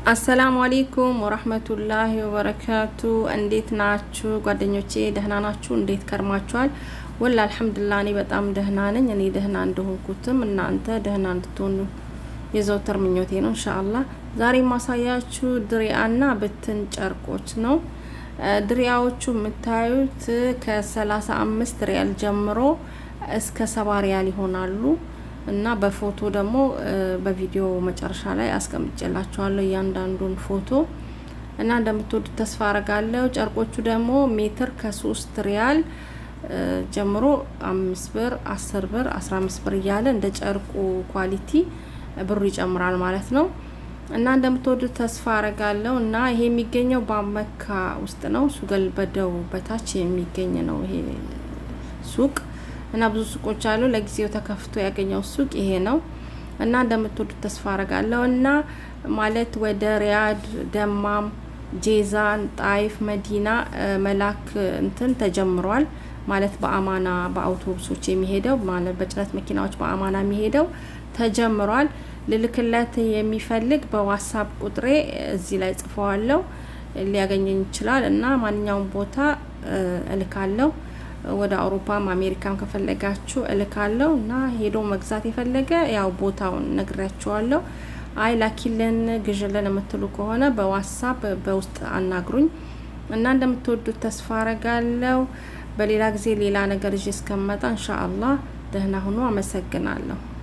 አሰላሙ አሌይኩም ወረህመቱላሂ ወበረካቱ። እንዴት ናችሁ ጓደኞቼ? ደህና ናችሁ? እንዴት ከርማችኋል? ወላ አልሐምዱላ እኔ በጣም ደህና ነኝ። እኔ ደህና እንደሆንኩትም እናንተ ደህና እንድትሆኑ የዘውትር ምኞቴ ነው እንሻአላህ። ዛሬ ማሳያችሁ ድሪያና ብትን ጨርቆች ነው። ድሪያዎቹ የምታዩት ከሰላሳ አምስት ሪያል ጀምሮ እስከ ሰባ ሪያል ይሆናሉ እና በፎቶ ደግሞ በቪዲዮ መጨረሻ ላይ አስቀምጬላችኋለሁ እያንዳንዱን ፎቶ እና እንደምትወዱት ተስፋ አረጋለሁ። ጨርቆቹ ደግሞ ሜትር ከሶስት ሪያል ጀምሮ አምስት ብር፣ አስር ብር፣ አስራ አምስት ብር እያለ እንደ ጨርቁ ኳሊቲ ብሩ ይጨምራል ማለት ነው። እና እንደምትወዱት ተስፋ አረጋለሁ። እና ይሄ የሚገኘው በመካ ውስጥ ነው። ሱገል በደው በታች የሚገኝ ነው ይሄ ሱቅ እና ብዙ ሱቆች አሉ። ለጊዜው ተከፍቶ ያገኘው ሱቅ ይሄ ነው እና እንደምትወዱት ተስፋ አረጋለሁ። እና ማለት ወደ ሪያድ፣ ደማም፣ ጄዛን፣ ጣይፍ፣ መዲና መላክ እንትን ተጀምሯል ማለት በአማና በአውቶቡሶች የሚሄደው ማለት በጭነት መኪናዎች በአማና የሚሄደው ተጀምሯል። ልልክለት የሚፈልግ በዋትሳፕ ቁጥሬ እዚህ ላይ ጽፈዋለሁ ሊያገኘኝ ይችላል እና ማንኛውም ቦታ እልካለሁ ወደ አውሮፓም አሜሪካም ከፈለጋችሁ እልካለሁ እና ሄዶ መግዛት የፈለገ ያው ቦታውን ነግሬያችኋለሁ። አይ ላኪልን ግዥልን የምትሉ ከሆነ በዋትሳፕ በውስጥ አናግሩኝ እና እንደምትወዱት ተስፋ አረጋለሁ። በሌላ ጊዜ ሌላ ነገር ይዤ እስከመጣ እንሻአላህ ደህና ሁኑ። አመሰግናለሁ።